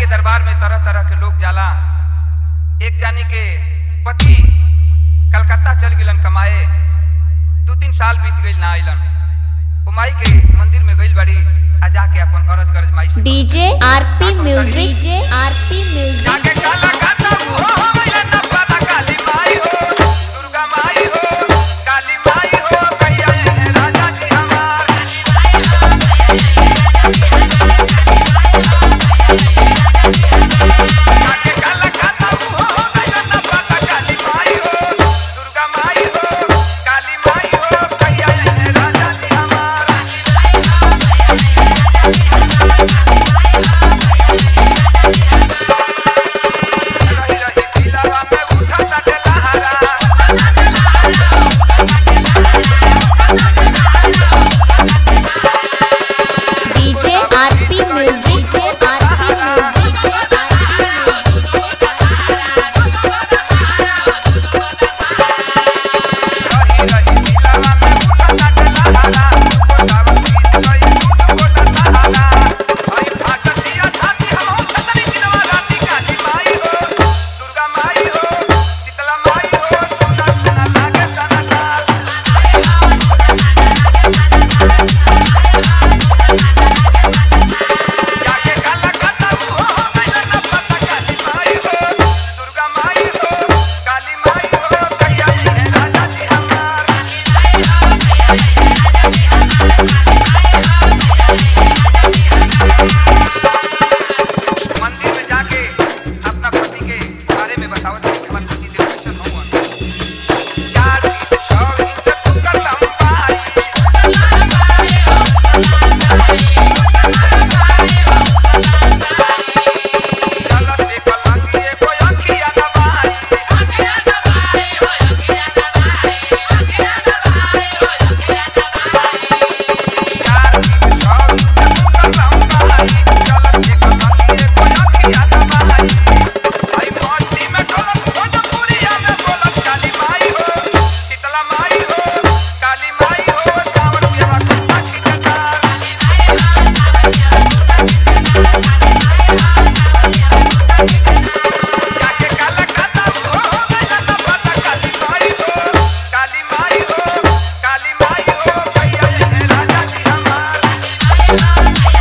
के दरबार में तरह तरह के लोग जाला एक जानी के पति कलकत्ता चल गिलन कमाए दू तीन साल बीत गइल ना आइलन ओ माई के मंदिर में गइल बड़ी आ जाके अपन अरज गरज माई से DJ RP music DJ RP music जाके काला काता हो हो गइलन ना पता काली माई हो दुर्गा माई हो काली माई हो कैया है राजा जी हमार जाके काला काता हो हो गइलन ना पता काली माई हो दुर्गा माई हो काली माई हो कैया है राजा जी हमार रही रही दिलवा में उठा ताटे लहरा DJ RP music DJ RP music रही रही दिलवा में उठा ताटे लहरा ओ सावन गीत गई टूट गोटा सहारा आई फाट दिया छाती हम हो छतरी दिलवा राती काली माई हो दुर्गा माई हो शीतला माई हो सोना सोना लागे सना साल जाके काला काता हो हो गइल ना पता काली माई हो दुर्गा माई हो काली माई हो कैया है राजा जी हमार मंदिर में जाके अपना पति के बारे में बताओ कि हमारे पति देव कैसन हुआ चार दिन छह दिन से ठुकर लंबाई चल से कलंगिए कोई अखिया दबाई चार दिन छह दिन से ठुकर लंबाई चल से कलंगिए कोई अखिया दबाई आई मोटी में ढोलक भोजपुरिया में बोलत काली माई हो शीतला माई हो काली माई हो सावन सेवा कुत्ता छिटकार जाके काला खाता हो हो गइल ना पता काली माई हो काली माई हो काली माई हो कैया है राजा जी हमार